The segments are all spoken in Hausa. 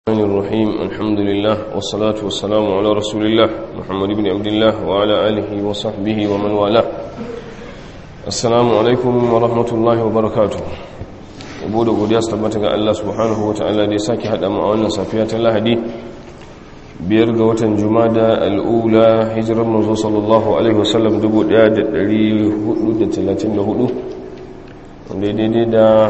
الرحمن الرحيم الحمد لله والصلاة والسلام على رسول الله محمد بن عبد الله وعلى آله وصحبه ومن والاه السلام عليكم ورحمة الله وبركاته yabo da godiya su tabbata ga Allah subhanahu wa ta'ala da ya sake haɗa mu a wannan safiya ta lahadi biyar ga watan jumada al'ula hijirar manzo sallallahu alaihi wasallam 1434 wanda ya daidai da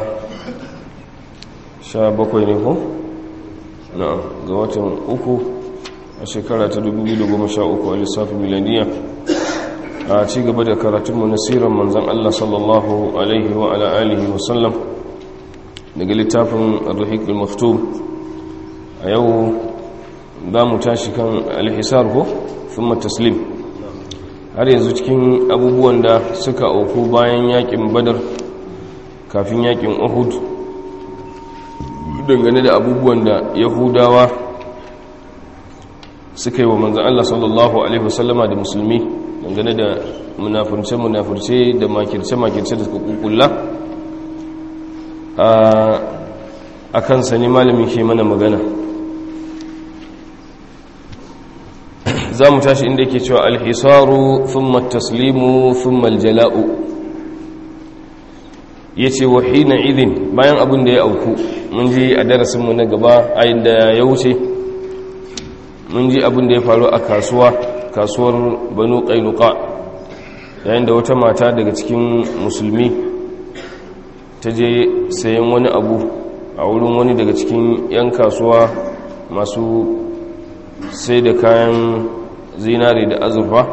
17 ne ko? na ga watan uku a shekara ta 2013 a lissafin milaniya a ci gaba da karatunmu na siran manzan Allah sallallahu alaihi wa ala alihi wasallam daga littafin al-rahik al-maftum a yau za mu tashi kan alhisar ko thumma taslim har yanzu cikin abubuwan da suka auku bayan yakin badar kafin yakin uhud dangane da abubuwan da yahudawa suka yi wa manzan Allah sallallahu Alaihi wasallama da musulmi dangane da munafurce-munafurce da makirce-makirce da suka kukulla a kansa ne malamin ke mana magana za mu tashi inda yake cewa alhisaru thumma taslimu thumma aljala'u ya ce wa hina idin bayan abin da ya auku mun ji a darasinmu na gaba a inda ya wuce mun ji abin da ya faru a kasuwa kasuwar banu ƙainuka yayin da wata mata daga cikin musulmi ta je sayan wani abu a wurin wani daga cikin 'yan kasuwa masu sai da kayan zinare da azurfa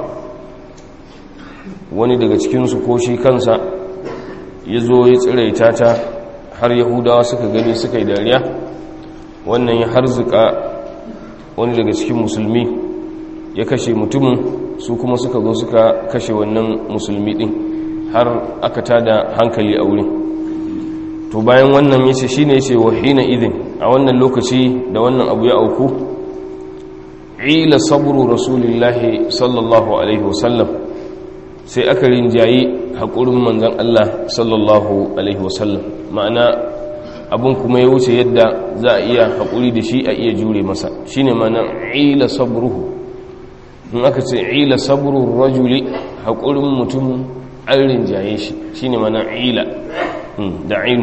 wani daga cikinsu ko shi kansa ya zo ya tsiraita ta har yahudawa suka gani suka yi dariya wannan ya harzuka wani daga cikin musulmi ya kashe mutumin su kuma suka zo suka kashe wannan musulmi din har aka tada hankali a wurin to bayan wannan yace shine yace wahina idin a wannan lokaci da wannan abu ya auku ila sabru rasulillahi sallallahu alaihi wasallam sai aka rinjayi haƙurin manzan Allah sallallahu Alaihi wasallam ma'ana abin kuma ya wuce yadda za a iya haƙuri da shi a iya jure masa shi ne mana ila sabruhu in aka ce ila sabruhu rajuli haƙurin mutum an rinjaye shi shi ne mana ila da ainu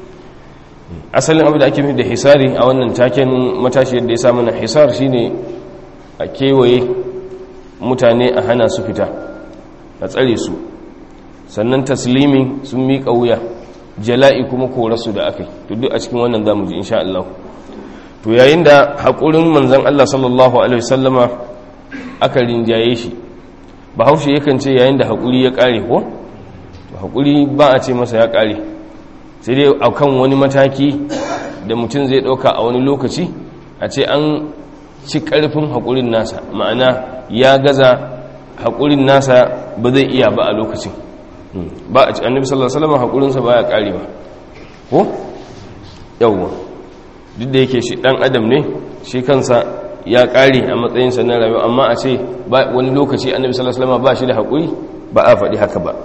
asalin abu da ake da hisari a wannan taken matashi yadda ya sa mana hisar shi ne a kewaye mutane a hana su fita a tsare su sannan taslimi sun miƙa wuya jala'i kuma korarsu da aka yi duk a cikin wannan zamu ji insha Allah to yayin da haƙurin manzan Allah sallallahu alaihi wasallama aka rinjaye shi bahaushe yakan ce yayin da haƙuri ya ƙare ko to haƙuri ba a ce masa ya ƙare sai dai akan wani mataki da mutum zai ɗauka a wani lokaci a ce an ci ƙarfin haƙurin nasa ma'ana ya gaza haƙurin nasa ba zai iya ba a lokacin ba a ci annabi sallallahu alaihi wasallam haƙurinsa baya ƙarewa ko yawwa duk da yake shi ɗan adam ne shi kansa ya ƙare a matsayinsa na rayuwa amma a ce wani lokaci annabi sallallahu alaihi wasallam ba shi da haƙuri ba a faɗi haka ba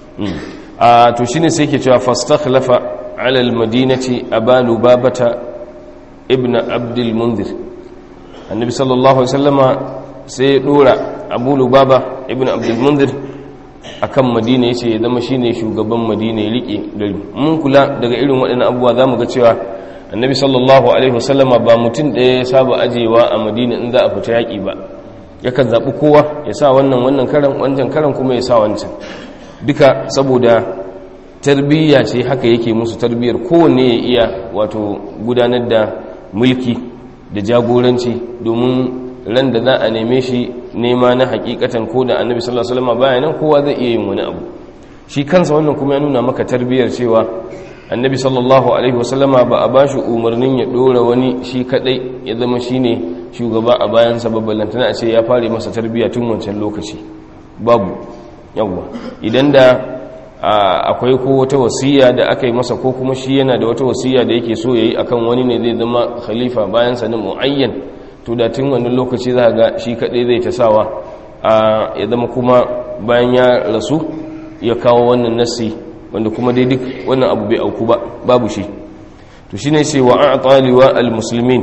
a to shine sai yake cewa fastakhlafa ala almadinati abalu babata ibn abdul munzir annabi sallallahu alaihi wasallama sai ya dora abu lubaba ibn abdulmundir a kan madina ya ce ya zama shine shugaban madina ya riƙe gari mun kula daga irin waɗannan abubuwa za mu ga cewa annabi sallallahu alaihi wasallama ba mutum ɗaya ya saba ajewa a madina in za a fita yaƙi ba yakan zaɓi kowa ya sa wannan wannan karan wancan karan kuma ya sa wancan duka saboda tarbiyya ce haka yake musu tarbiyyar kowanne ya iya wato gudanar da mulki da jagoranci domin ran da za a neme shi nema na hakikatan ko da annabi sallallahu alaihi wasallam baya nan kowa zai iya yin wani abu shi kansa wannan kuma ya nuna maka tarbiyar cewa annabi sallallahu alaihi wasallam ba a bashi umarnin ya dora wani shi kadai ya zama shine shugaba a bayan sa babban tana a ce ya fare masa tarbiya tun wancan lokaci babu yawa idan da akwai ko wata wasiya da aka yi masa ko kuma shi yana da wata wasiya da yake so yayi akan wani ne zai zama khalifa bayan sa na muayyan to da tun wannan lokaci za ga shi kaɗai zai ta sawa a ya zama kuma bayan ya rasu ya kawo wannan nassi wanda kuma dai duk wannan abu bai auku ba babu shi to shine sai wa a'ta liwa almuslimin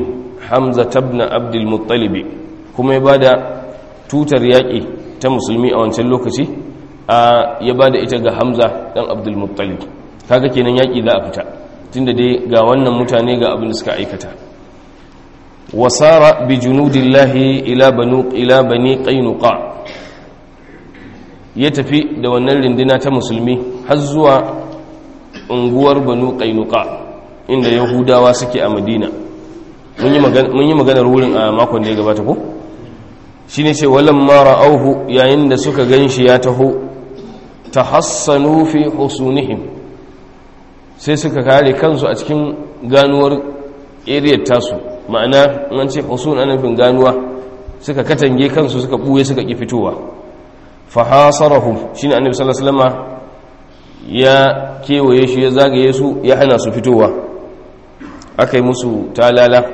hamza tabna abdul muttalib kuma ya bada tutar yaƙi ta musulmi a wancan lokaci a ya bada ita ga hamza dan abdul muttalib kaga kenan yaƙi za a fita tunda dai ga wannan mutane ga abin da suka aikata wasara bi junudillahi ila banu ila bani qainuqa ya tafi da wannan rindina ta musulmi har zuwa unguwar banu qainuqa inda yahudawa suke a madina mun yi maganar wurin a makon da ya gabata ko shine ce walam ma ra'awhu yayin da suka ganshi ya taho tahassanu fi husunihim sai suka kare kansu a cikin ganuwar area tasu ma'ana an ce husun ana nufin ganuwa suka katange kansu suka buye suka ki fitowa fa hasarahum shine annabi sallallahu alaihi wasallam ya kewaye shi ya zagaye su ya hana su fitowa aka yi musu talala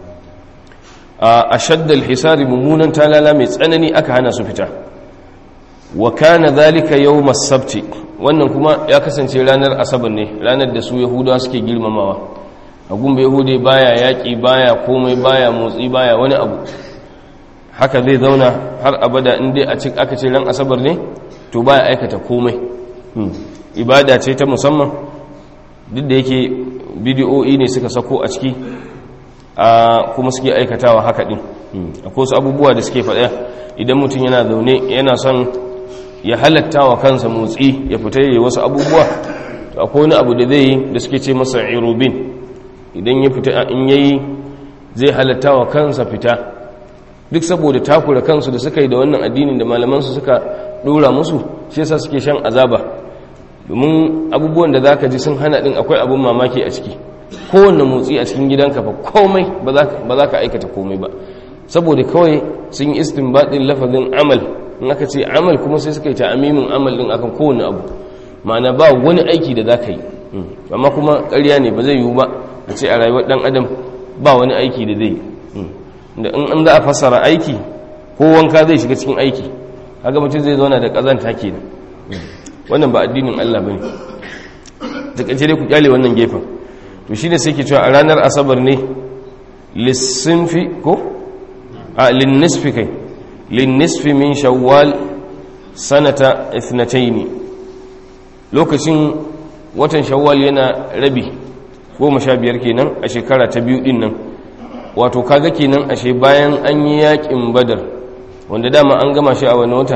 a shaddal hisari mummunan talala mai tsanani aka hana su fita wa kana zalika yawmas sabti wannan kuma ya kasance ranar asabar ne ranar da su yahudawa suke girmamawa a gumbe yahude baya yaƙi baya komai baya motsi baya wani abu haka zai zauna har abada in dai a cik aka ce ran asabar ne to baya aikata komai ibada ce ta musamman duk da yake bidiyo'i ne suka sako a ciki a kuma suke aikatawa haka din akwai wasu abubuwa da suke faɗa idan mutum yana zaune yana son ya halatta wa kansa motsi ya fita yi wasu abubuwa to akwai wani abu da zai yi da suke ce masa irobin idan ya fita in yayi zai halatta wa kansa fita duk saboda takura kansu da suka yi da wannan addinin da malamansu suka dora musu shi yasa suke shan azaba domin abubuwan da zaka ji sun hana din akwai abun mamaki a ciki kowanne motsi a cikin gidanka fa komai ba za ka aikata komai ba saboda kawai sun yi istinbadin lafazin amal in aka ce amal kuma sai suka yi ta'amimin amal din akan kowane abu ma'ana ba wani aiki da za ka yi amma kuma ƙarya ne ba zai yiwu ba a ce a rayuwar ɗan adam ba wani aiki da zai yi da in an za a fassara aiki ko wanka zai shiga cikin aiki haka mutum zai zauna da ƙazanta ke wannan ba addinin allah ba ne ta ƙace dai ku kyale wannan gefen to shi ne sai ke cewa a ranar asabar ne lissinfi ko a linnisfi kai linnisfi min shawwal sanata ithnataini lokacin watan shawwal yana rabi goma sha biyar kenan a shekara ta biyu din nan wato kaga kenan ashe bayan an yi yakin badar wanda dama an gama shi a wani wata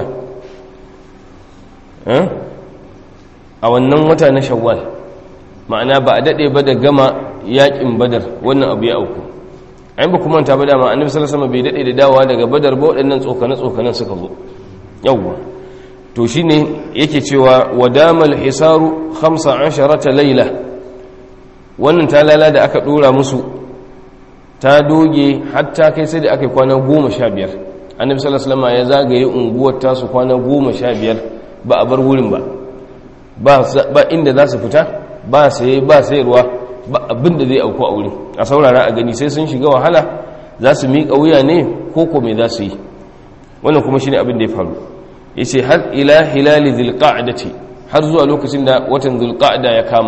a wannan wata na shawwal ma'ana ba a daɗe ba da gama yakin badar wannan abu ya auku ayin ba kuma ta ba dama annabi sallallahu alaihi bai daɗe da dawa daga badar ba waɗannan tsokane tsokanen suka zo yawwa to shine yake cewa wadamal hisaru 15 laila wannan talala da aka dora musu ta doge hatta kai sai da aka yi kwana 15 annabi sallallahu alaihi ya zagaye unguwar tasu kwana 15 ba a bar wurin ba ba inda za su fita ba saye ba sayarwa ba abin da zai auku a wurin a saurara a gani sai sun shiga wahala za su miƙa wuya ne ko ko me za su yi wannan kuma shine abin da ya faru yace har ila hilali dhilqa'dati har zuwa lokacin da watan dhilqa'da ya kama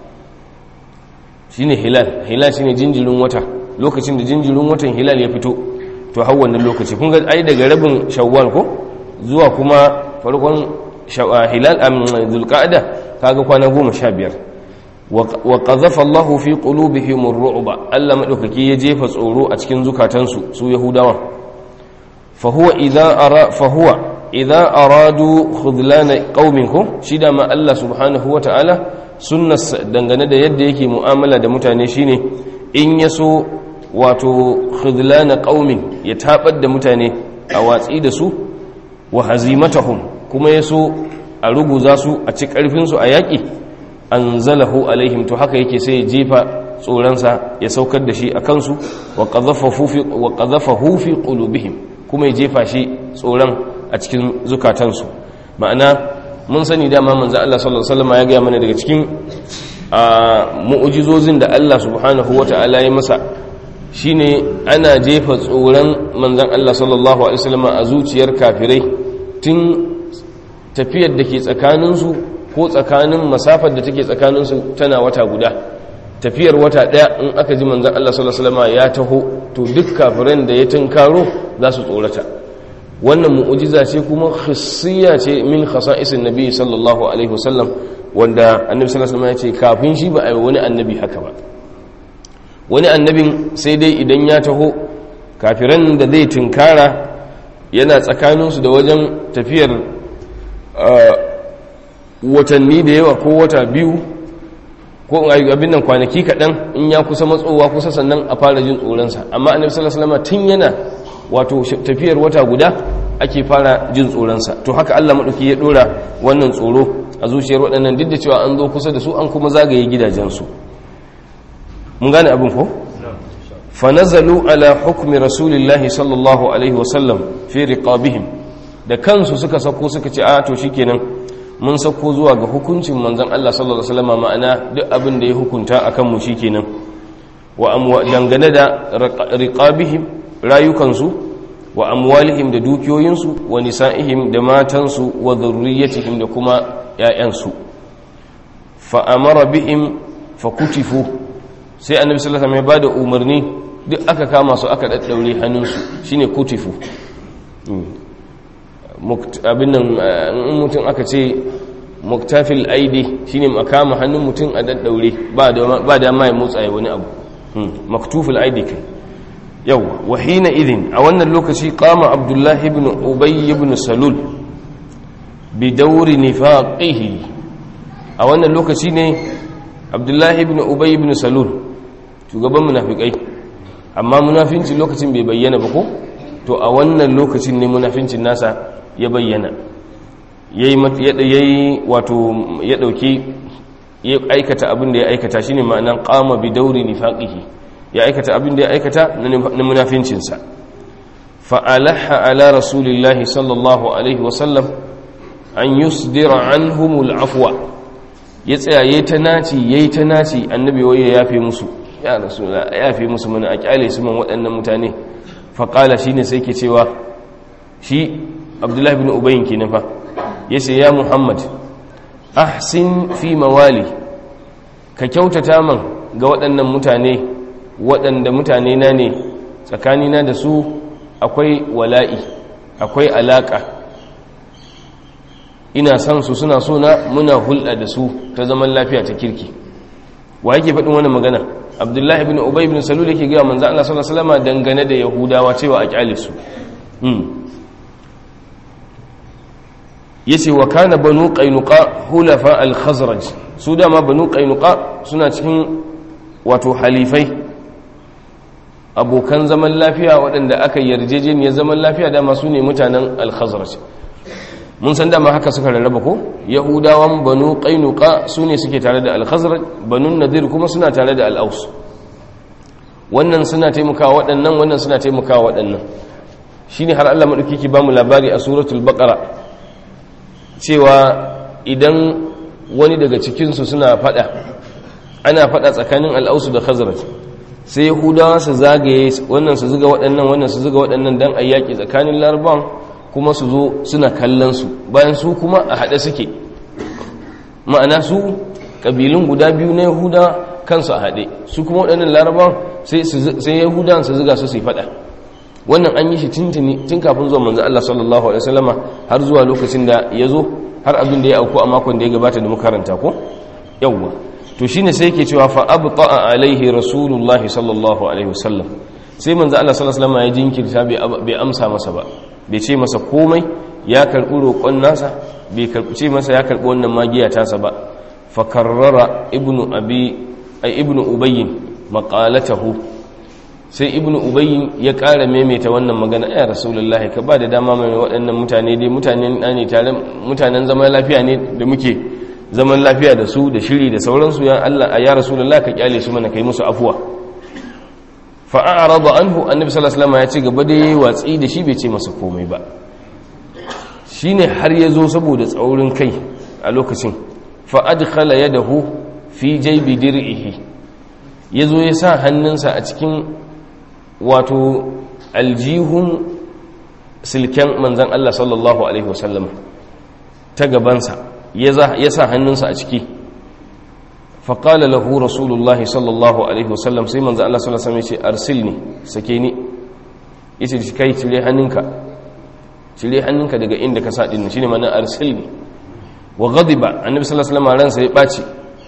shine hilal hilal shine jinjirin wata lokacin da jinjirin watan hilal ya fito to har wannan lokaci kun ga ai daga rabin shawwal ko zuwa kuma farkon hilal am dhilqa'da kaga kwana 15 wa qadhafa Allahu fi qulubihim ar-ru'ba Allah madaukaki ya jefa tsoro a cikin zukatansu su yahudawa fa huwa idza ara fa huwa idza aradu khudlana qauminkum shi da ma Allah subhanahu wata'ala sunnas dangane da yadda yake mu'amala da mutane shine in yaso wato khudlana qaumin ya tabar da mutane a watsi da su wa hazimatahum kuma yaso a ruguza su a ci karfin su a yaki anzalahu alaihim to haka yake sai ya jefa tsoransa ya saukar da shi a kansu wa qadhafahu fi qulubihim kuma ya jefa shi tsoron a cikin zukatansu ma'ana mun sani dama manzo Allah sallallahu alaihi wasallam ya ga mana daga cikin mu'jizozin da Allah subhanahu wata'ala ya masa shine ana jefa tsoron manzon Allah sallallahu alaihi wasallam a zuciyar kafirai tun tafiyar da ke tsakaninsu ko tsakanin masafar da take tsakaninsu tana wata guda tafiyar wata daya in aka ji manzon Allah sallallahu alaihi wasallam ya taho to duk kafiran da ya tunkaro za su tsorata wannan mu'ujiza ce kuma khissiya ce min khasa'isin nabi sallallahu alaihi wasallam wanda annabi sallallahu alaihi wasallam ya ce kafin shi ba a yi wani annabi haka ba wani annabin sai dai idan ya taho kafiran da zai tunkara yana tsakaninsu da wajen tafiyar watanni da yawa ko wata biyu ko abin nan kwanaki kaɗan in ya kusa matsowa kusa sannan a fara jin tsoronsa amma annabi sallallahu alaihi wasallam tun yana wato tafiyar wata guda ake fara jin tsoronsa to haka Allah maɗauki ya ɗora wannan tsoro a zuciyar waɗannan duk da cewa an zo kusa da su an kuma zagaye gidajensu mun gane abin ko fanazalu ala hukmi rasulillahi sallallahu alaihi wasallam fi riqabihim da kansu suka sako suka ce a to shikenan mun sako zuwa ga hukuncin manzon Allah sallallahu alaihi wasallam ma'ana duk abin da ya hukunta akan mu shikenan wa amwa dangane da riqabihim rayukansu wa amwalihim da dukiyoyinsu wa nisa'ihim da matansu wa dhurriyyatihim da kuma ƴaƴansu fa amara bihim fa kutifu sai annabi sallallahu alaihi wasallam ya bada umarni duk aka kama su aka daddaure hannunsu shine kutifu abin nan in mutum aka ce muktafil aidi shine makama hannun mutum a daddaure ba da ba da mai motsa wani abu maktufil aidi kai yau wahina idin a wannan lokaci kama abdullahi ibn ubay ibn salul bi dauri nifaqihi a wannan lokaci ne abdullahi ibn ubay ibn salul shugaban munafikai amma munafinci lokacin bai bayyana ba ko to a wannan lokacin ne munafincin nasa ya bayyana yayi wato ya dauki ya aikata abin da ya aikata shine ma'anan qama bi dauri nifaqihi ya aikata abin da ya aikata na munafincinsa fa'alaha ala rasulillahi sallallahu alaihi wasallam an yusdira anhumul afwa ya tsaya yayi ta naci yayi ta naci annabi waye ya yafe musu ya rasulullah ya yafe musu mana a kyale su man waɗannan mutane fa qala shine sai ke cewa shi abdullahi ibn ubayyin kenan fa yace ya muhammad ahsin fi mawali ka kyautata man ga waɗannan mutane waɗanda mutane na ne tsakanina da su akwai wala'i akwai alaƙa ina son su suna so na muna hulɗa da su ta zaman lafiya ta kirki wa yake faɗin wani magana abdullahi bin ubay bin salul yake gaya manzo Allah sallallahu alaihi wasallam dangane da yahudawa cewa a kyale su yace wa kana banu qainuqa hulafa al-khazraj su dama banu qainuqa suna cikin wato halifai abokan zaman lafiya waɗanda aka yarjejeniyar zaman lafiya dama su ne mutanen al-khazraj mun san dama haka suka rarraba ko yahudawan banu qainuqa su ne suke tare da al-khazraj banu nadir kuma suna tare da al-aus wannan suna taimakawa waɗannan wannan suna taimakawa waɗannan shine har Allah madauki ki bamu labari a suratul baqara cewa idan wani daga cikin su suna fada ana fada tsakanin al-aus da khazraj sai yahudawa su zagaye wannan su zuga waɗannan wannan su zuga waɗannan dan ayyaki tsakanin larabawan kuma su zo suna kallon su bayan su kuma a haɗe suke ma'ana su ƙabilun guda biyu na yahuda kansu a haɗe su kuma waɗannan larabawan sai yahudawan su zuga su su yi faɗa wannan an yi shi tun kafin zuwa manzo Allah sallallahu alaihi wasallama har zuwa lokacin da ya zo har abin da ya auku a makon da ya gabata da makaranta ko yawwa to shine sai yake cewa fa abta'a alaihi rasulullah sallallahu alaihi wasallam sai manzo Allah sallallahu alaihi wasallama ya jinkirta bai amsa masa ba bai ce masa komai ya karbi roƙon nasa bai ce masa ya karbi wannan magiya tasa ba fa karrara ibnu abi ay ibnu ubayy maqalatahu sai ibnu ubayy ya ƙara maimaita wannan magana ya rasulullah ka ba da dama mai waɗannan mutane dai mutanen ne tare mutanen zaman lafiya ne da muke zaman lafiya da su da shiri da sauransu ya Allah ya rasulullah ka kyale su mana kai musu afuwa fa a'rada anhu annabi sallallahu alaihi wasallam ya ce gaba da yayi watsi da shi bai ce masa komai ba shine har ya zo saboda tsaurin kai a lokacin fa adkhala yadahu fi jaybi dir'ihi yazo ya sa hannunsa a cikin wato aljihun silken manzan Allah sallallahu alaihi wasallam ta gabansa ya sa hannunsa a ciki faƙala lahu rasulullahi sallallahu alaihi wasallam sai manzo Allah sallallahu alaihi wasallam ya ce arsilni sake ni yace shi kai cire hannunka cire hannunka daga inda ka sa din shine ma'ana arsilni wa ghadiba annabi sallallahu alaihi wasallam ransa ya baci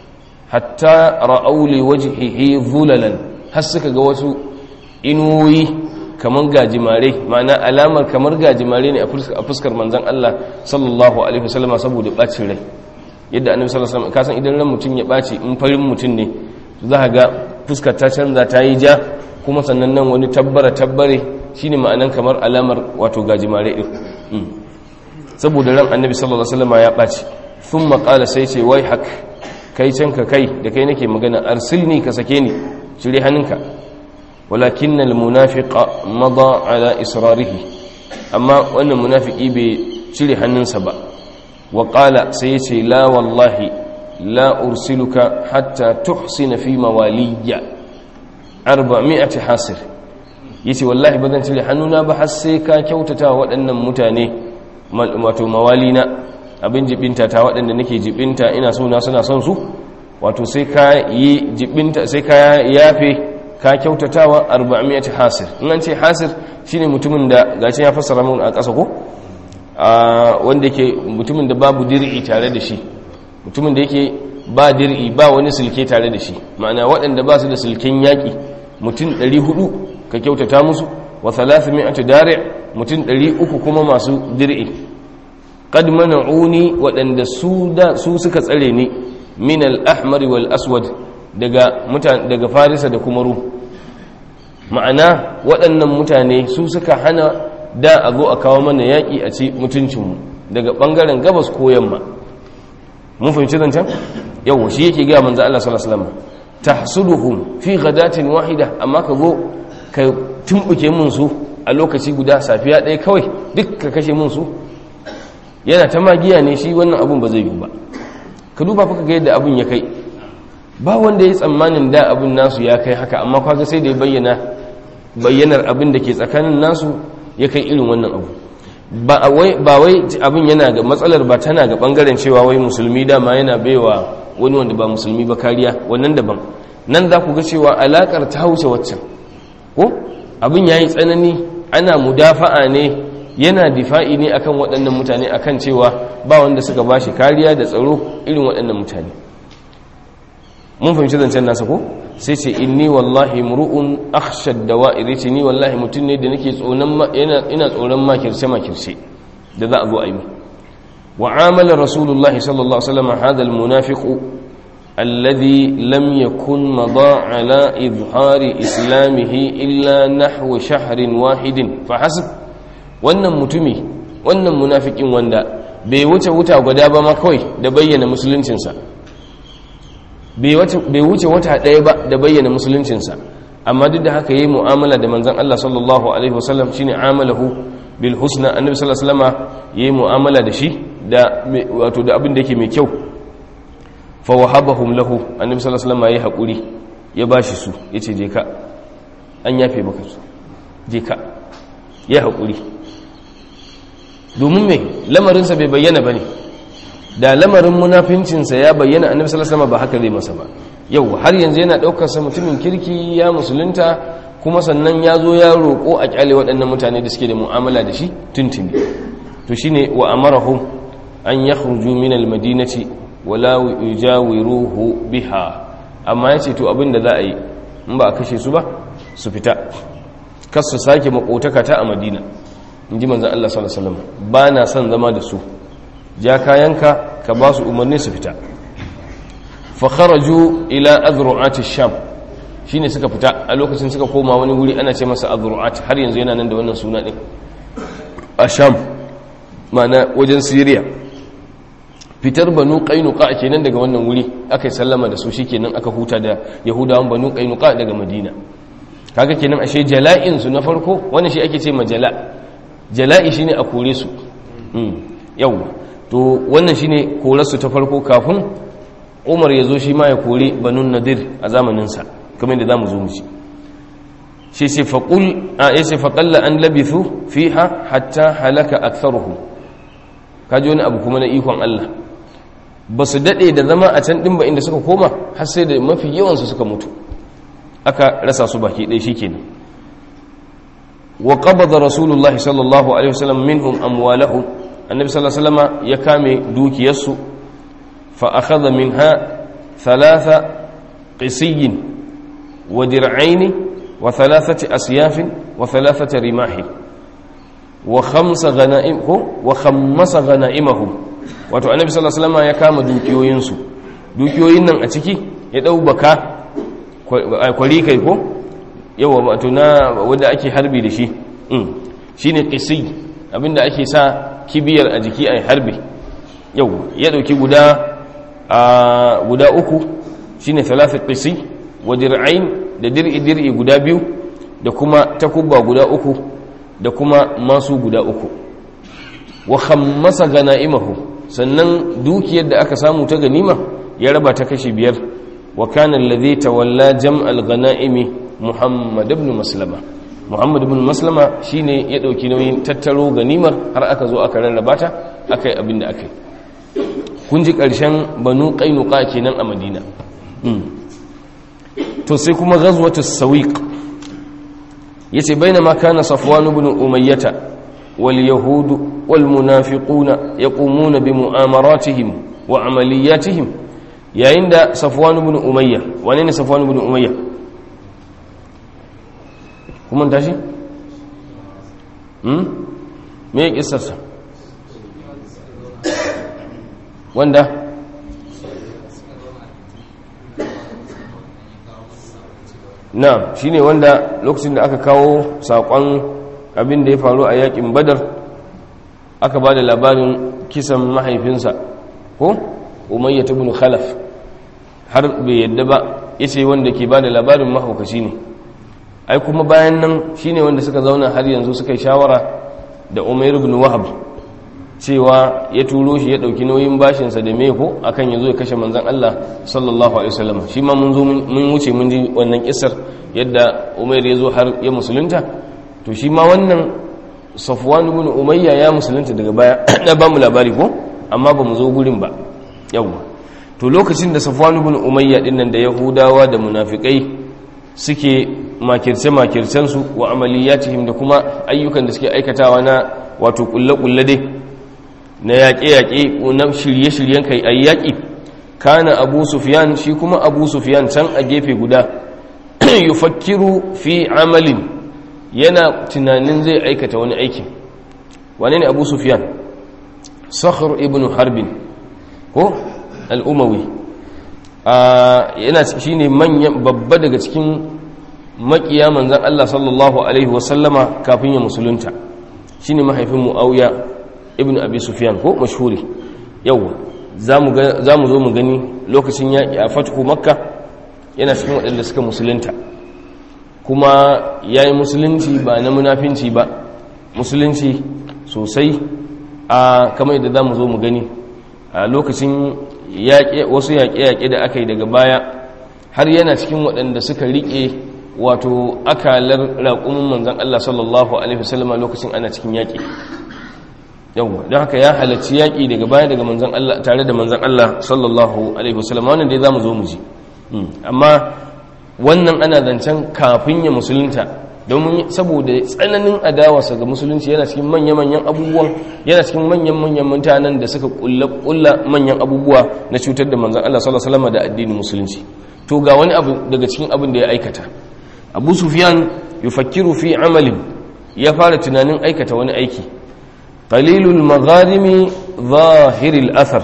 hatta ra'aw li wajhihi dhulalan har suka ga wasu inuwoyi kamar gajimare ma'ana alamar kamar gajimare ne a fuskar manzon Allah sallallahu alaihi wasallam saboda bacin rai yadda annabi sallallahu alaihi wasallam kasan idan ran mutum ya baci in farin mutum ne za ka ga fuskar ta canza ta yi ja kuma sannan nan wani tabbara tabbare shine ma'anan kamar alamar wato gajimare din saboda ran annabi sallallahu alaihi wasallam ya baci thumma qala sai ce wai hak kai can ka kai da kai nake magana arsilni ka sake ni cire hannunka walakin almunafiqa mada ala israrihi amma wannan munafiki bai cire hannunsa ba wa qala sai yace la wallahi la ursiluka hatta tuhsina fi mawaliya 400 hasir yace wallahi bazan cire hannuna ba har sai ka kyautata waɗannan mutane wato mawalina abin jibinta ta waɗanda nake jibinta ina so na suna son su wato sai ka yi jibinta sai ka yafe ka kyautatawa 400 hasir in an ce hasir shine mutumin da gashi ya fassara mun a ƙasa ko wanda yake mutumin da babu dir'i tare da shi mutumin da yake ba dir'i ba wani silke tare da shi ma'ana waɗanda ba su da silken yaƙi mutum 400 ka kyautata musu wa 300 dari' mutum 300 kuma masu dir'i qad mana'uni waɗanda su da su suka tsare ni min al-ahmar wal aswad daga mutane daga farisa da kuma rum ma'ana waɗannan mutane su suka hana da a zo a kawo mana yaƙi a ci mutuncinmu daga ɓangaren gabas ko yamma mun fahimci zancen yau shi yake gaya manzo Allah sallallahu alaihi wasallam tahsuduhum fi ghadatin wahida amma ka zo ka tumbuke mun su a lokaci guda safiya ɗaya kawai duk ka kashe mun su yana ta magiya ne shi wannan abun ba zai yi ba ka duba fa ga yadda abun ya kai ba wanda ya tsammanin da abun nasu ya kai haka amma kaga sai da ya bayyana bayyanar abin da ke tsakanin nasu ya kai irin wannan abu ba wai abin yana ga matsalar ba tana ga bangaren cewa wai musulmi dama yana baiwa wani wanda ba musulmi ba kariya wannan daban nan za ku ga cewa alakar ta wuce waccan ko abin ya yi tsanani ana mudafa'a ne yana difa'i ne akan waɗannan mutane akan cewa ba wanda suka ba shi kariya da tsaro irin waɗannan mutane mun fahimci zancen nasa ko sai ce inni wallahi mru'un akhshad dawa'ir ce ni wallahi mutum ne da nake tsoron ina ina tsoron makirce makirce da za a zo ayi wa amala rasulullah sallallahu alaihi wasallam hada almunafiq alladhi lam yakun mada ala izhari islamihi illa nahwa shahrin wahidin fa hasib wannan mutumi wannan munafikin wanda bai wuce wuta guda ba ma kawai da bayyana musuluncinsa bai wuce wata ɗaya ba da bayyana musuluncinsa amma duk da haka yi mu'amala da manzan Allah sallallahu alaihi wasallam shine amalahu bil husna annabi sallallahu alaihi wasallama yayi mu'amala da shi da wato da abin da yake mai kyau fa wahabahum lahu annabi sallallahu alaihi wasallama yayi hakuri ya bashi su yace je ka an yafe maka su je ka ya hakuri domin me lamarinsa bai bayyana bane da lamarin munafincinsa ya bayyana annabi sallallahu alaihi wasallam ba haka zai masa ba yau har yanzu yana daukar sa mutumin kirki ya musulunta kuma sannan ya zo ya roko a kyale waɗannan mutane da suke da mu'amala da shi tuntuni to shine wa amarahum an yakhruju min almadinati wala yujawiruhu biha amma yace to abin da za a yi in ba a kashe su ba su fita kar su sake makotaka ta a madina in ji manzon Allah sallallahu alaihi wasallam ba na son zama da su ja kayanka ka ba su umarni su fita fakharaju ila azru'ati sham shine suka fita a lokacin suka koma wani wuri ana ce masa azru'at har yanzu yana nan da wannan suna din a sham mana wajen syria fitar banu qainuqa kenan daga wannan wuri aka yi sallama da su shikenan aka huta da yahudawan banu qainuqa daga madina kaga kenan ashe jala'in su na farko wannan shi ake ce majala jala'i shine a kore su yau to wannan shine korarsu ta farko kafin umar ya zo shi ma ya kori banun nadir a zamaninsa kamar da za mu zo mu ci shi ce faƙul a ya ce faƙalla an labithu fiha hatta halaka aktharuhum kaji wani abu kuma na ikon Allah ba su daɗe da zama a can ɗin ba inda suka koma har sai da mafi yawansu suka mutu aka rasa su baki ɗaya shi kenan wa qabada rasulullah sallallahu alaihi wasallam minhum amwalahum annabi sallallahu alaihi wasallam ya kame dukiyarsu fa akhadha minha thalatha qisiyin wa dir'aini wa thalathati asyafin wa thalathati rimahi wa khamsa ghanaim wa khammasa ghanaimahum wato annabi sallallahu alaihi wasallam ya kama dukiyoyinsu dukiyoyin nan a ciki ya dau baka kwari kai ko yawa wato na wanda ake harbi da shi shine qisi abinda ake sa kibiyar a jiki ai harbi yau ya dauki guda a guda uku shine thalathat qisi wa dir'ain da dir'i dir'i guda biyu da kuma takubba guda uku da kuma masu guda uku wa khammasa ganaimahu sannan dukiyar da aka samu ta ganima ya raba ta kashi biyar wa kana alladhi tawalla jam'al ganaimi muhammad ibn maslama muhammad ibn maslama shine ya dauki nauyin tattaro ganimar har aka zo aka rarraba ta akai abinda akai kun ji karshen banu qainuqa kenan a madina to sai kuma ghazwatu sawiq yace bainama kana safwan ibn umayyah wal yahud wal munafiquna yaqumuna bi mu'amaratihim wa amaliyatihim yayin da safwan ibn umayyah wane ne safwan ibn umayyah kuma tashi hmm me ya kissarsa wanda na shine wanda lokacin da aka kawo saƙon abin da ya faru a yakin badar aka ba da labarin kisan mahaifinsa ko umayya ibn khalaf har bai yadda ba yace wanda ke ba da labarin mahaukaci ne ai kuma bayan nan shine wanda suka zauna har yanzu suka yi shawara da umair ibn wahab cewa ya turo shi ya dauki nauyin bashinsa da meko akan yazo ya kashe manzon Allah sallallahu alaihi wasallam shi ma mun zo mun wuce mun ji wannan kissar yadda umair ya zo har ya musulunta to shi ma wannan safwan ibn umayya ya musulunta daga baya da ba mu labari ko amma ba mu zo gurin ba yawa to lokacin da safwan ibn umayya dinnan da yahudawa da munafikai suke makirce-makircensu wa amaliyatihim da kuma ayyukan da suke aikatawa na wato kulle-kulle dai na yaƙe-yaƙe na shirye-shiryen kai a yaƙi kana abu sufiyan shi kuma abu sufiyan can a gefe guda yufakkiru fi amalin yana tunanin zai aikata wani aiki wane ne abu sufiyan sakhar ibn harbin ko al'umawi yana shi ne manyan babba daga cikin makiya manzan Allah sallallahu Alaihi wasallama kafin ya musulunta shi ne mahaifin mu'auya ibn abi sufyan ko mashhuri yau za mu zo mu gani lokacin yaƙi a fatku makka yana cikin waɗanda suka musulunta kuma ya yi musulunci ba na munafinci ba musulunci sosai a kamar yadda za mu zo mu gani a lokacin wasu yaƙe-yaƙe da aka yi daga baya har yana cikin waɗanda suka riƙe wato akalar raƙumin manzan Allah sallallahu Alaihi wasallama lokacin ana cikin yaƙi yawwa don haka ya halarci yaƙi daga baya daga manzan Allah tare da manzan Allah sallallahu Alaihi wasallama wannan dai za mu zo mu ji amma wannan ana zancen kafin ya musulunta domin saboda tsananin adawarsa ga musulunci yana cikin manya-manyan abubuwan yana cikin manyan-manyan mutanen da suka kulla manyan abubuwa na cutar da manzan Allah sallallahu Alaihi wasallama da addinin musulunci to ga wani abu daga cikin abin da ya aikata abu sufyan yufakkiru fi amalin ya fara tunanin aikata wani aiki qalilul magharimi zahiril athar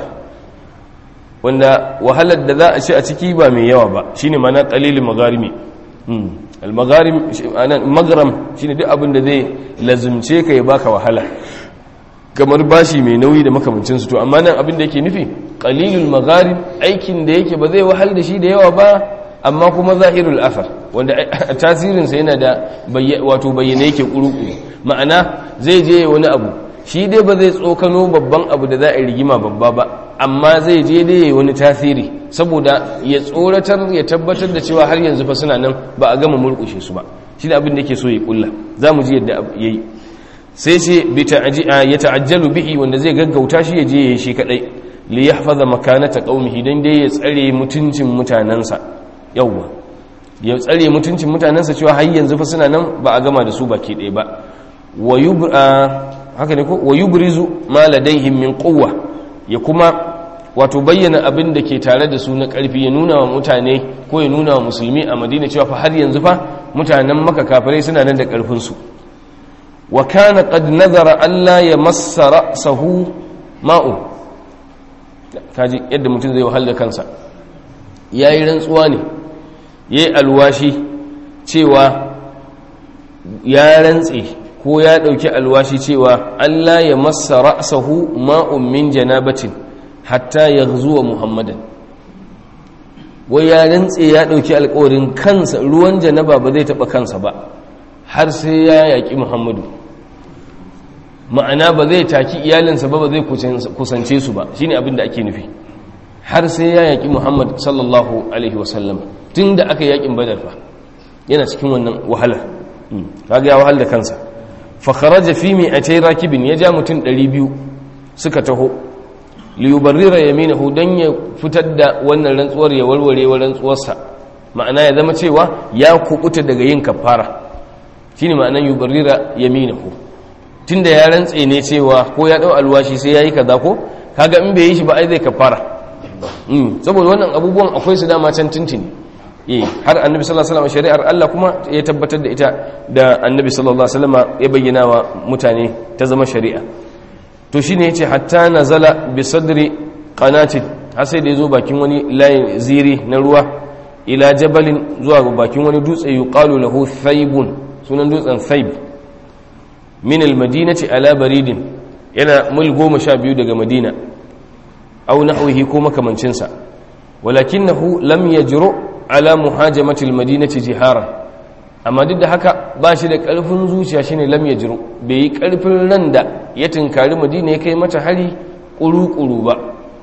wanda wahalar da za a ci a ciki ba mai yawa ba shine mana qalilul magharimi al magharim anan magram shine duk abin da zai lazumce ka ya baka wahala kamar bashi mai nauyi da makamancin su to amma nan abin da yake nufi qalilul magharib aikin da yake ba zai wahal da shi da yawa ba amma kuma zahirul afar wanda tasirinsa yana da wato bayyana yake kuruku ma'ana zai je wani abu shi dai ba zai tsokano babban abu da za a rigima babba ba amma zai je dai wani tasiri saboda ya tsoratar ya tabbatar da cewa har yanzu fa suna nan ba a gama murkushe su ba shi da abin da yake so ya kulla za mu ji yadda ya yi sai ce ya ta'ajjalu bihi wanda zai gaggauta shi ya je ya yi shi kadai li yahfaza makanata qaumihi dan dai ya tsare mutuncin mutanansa yawwa ya tsare mutuncin mutanansa cewa har yanzu fa suna nan ba a gama da su baki ɗaya ba wa yubra haka ne ko wa yubrizu ma ladaihim min quwwa ya kuma wato bayyana abin da ke tare da su na ƙarfi ya nuna wa mutane ko ya nuna wa musulmi a madina cewa fa har yanzu fa mutanen maka kafirai suna nan da ƙarfinsu wa kana qad nazara alla yamassa ra'sahu ma'u kaji yadda mutum zai wahala kansa yayi rantsuwa ne yayi alwashi cewa ya rantse ko ya dauki alwashi cewa Allah ya massa ra'sahu ma'un min janabatin hatta yaghzuwa muhammadan wai ya rantse ya dauki alƙawarin kansa ruwan janaba ba zai taba kansa ba har sai ya yaki muhammadu ma'ana ba zai taki iyalinsa ba ba zai kusance su ba shine abin da ake nufi har sai ya yaki muhammad sallallahu alaihi wasallam tun da aka yakin badar fa yana cikin wannan wahala kaga ya wahal da kansa fa kharaja fi mi'atay rakibin ya ja mutum 200 suka taho li yubarrira yaminahu dan ya fitar da wannan rantsuwar ya warware wa rantsuwarsa ma'ana ya zama cewa ya kubuta daga yin kafara shine ma'anan yubarrira yaminahu tunda ya rantse ne cewa ko ya dau alwashi sai yayi kaza ko kaga in bai yi shi ba ai zai kafara saboda wannan abubuwan akwai su dama can tuntuni eh har annabi sallallahu alaihi wasallam shari'ar Allah kuma ya tabbatar da ita da annabi sallallahu alaihi wasallam ya bayyana wa mutane ta zama shari'a to shine yace hatta nazala bi sadri qanatin har sai da yazo bakin wani layin ziri na ruwa ila jabalin zuwa bakin wani dutse yuqalu lahu thaibun sunan dutsen thaib min al-madinati ala baridin yana mil goma sha biyu daga madina aw nahwihi ko makamancinsa walakinahu lam yajru ala muhajamati al-madinati jiharan amma duk da haka ba shi da karfin zuciya shine lam yajru bai yi karfin ran da ya tinkari madina ya kai mata hari kuru-kuru ba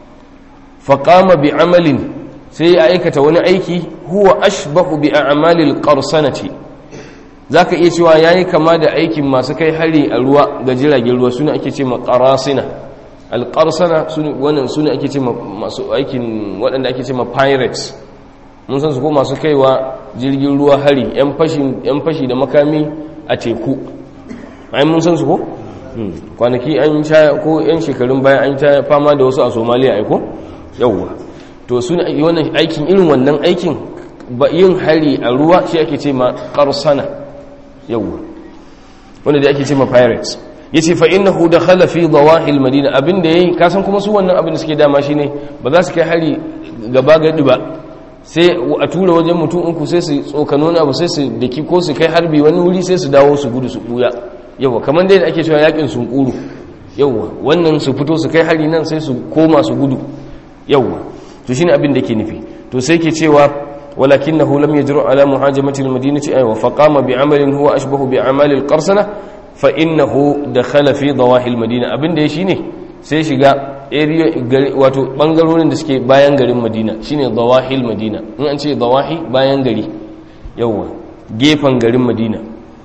faqama bi amalin sai ya aikata wani aiki huwa ashbahu bi a'malil qarsanati zaka iya cewa yayi kama da aikin masu kai hari a ruwa ga jiragen ruwa suna ake ce qarasina alqarsana wannan suna ake ce masu aikin waɗanda ake ce ma pirates mun san su ko masu kaiwa jirgin ruwa hari yan fashi yan fashi da makami a teku ai mun san su ko kwanaki an sha ko yan shekarun baya an ta fama da wasu a Somalia ai ko yawwa to suna wannan aikin irin wannan aikin ba yin hari a ruwa shi ake ce ma qarsana yawwa wanda da ake ce ma pirates yace fa innahu dakhala fi dawahil madina abinda yayi kasan kuma su wannan abin da suke dama shine ba za su kai hari gaba gadi ba sai a tura wajen mutum uku sai su tsokano abu sai su daki ko su kai harbi wani wuri sai su dawo su gudu su buya yawwa kamar dai da ake cewa yakin sun kuru yawwa wannan su fito su kai hari nan sai su koma su gudu yawwa to shine abin da ke nufi to sai ke cewa walakinahu lam yajru ala muhajamati almadinati ay wa faqama bi amalin huwa ashbahu bi amali alqarsana fa innahu dakhala fi dawahi almadina abin da ya shine sai shiga area wato bangarorin da suke bayan garin madina shine dawahi almadina in an ce dawahi bayan gari yawwa gefen garin madina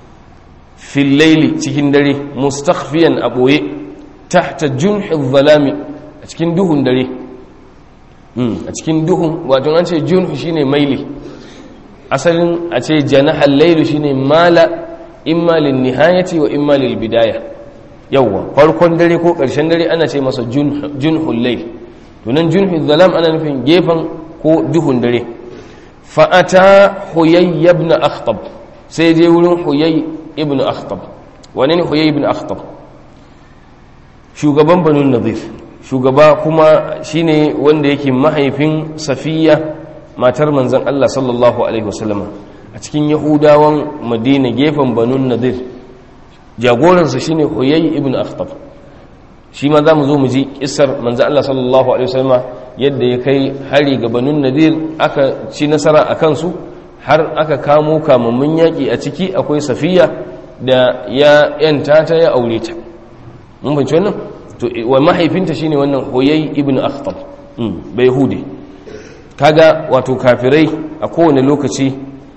fil layli cikin dare mustakhfiyan a boye tahta junhi adh-dhalami a cikin duhun dare a cikin duhun wato an ce junhu shine maili asalin a ce janahal lailu shine mala imma lin nihayati wa imma lil bidaya yawwa farkon dare ko karshen dare ana ce masa junhul layl to nan junhul zalam ana nufin gefen ko duhun dare fa ata huyay ibn akhtab sai je wurin huyay ibn akhtab wani ne huyay ibn akhtab shugaban banu nadir shugaba kuma shine wanda yake mahaifin safiya matar manzon Allah sallallahu alaihi wasallama a cikin yahudawan madina gefen banun nadir jagoransa shine huyay ibn akhtab shi ma zamu zo mu ji kissar manzon Allah sallallahu alaihi wasallama yadda ya kai hari ga banun nadir aka ci nasara a kansu har aka kamo kamammun yaki a ciki akwai safiya da ya yanta ta ya aure ta mun fahimci wannan to wa mahaifinta shine wannan huyay ibn akhtab bai hude kaga wato kafirai a kowane lokaci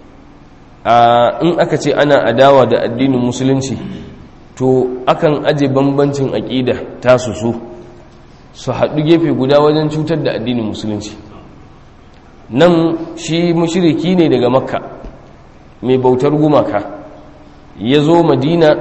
in aka ce ana adawa da addinin musulunci to akan aje bambancin aqida tasu su su haɗu gefe guda wajen cutar da addinin musulunci nan shi mushiriki ne daga makka mai bautar gumaka ya zo madina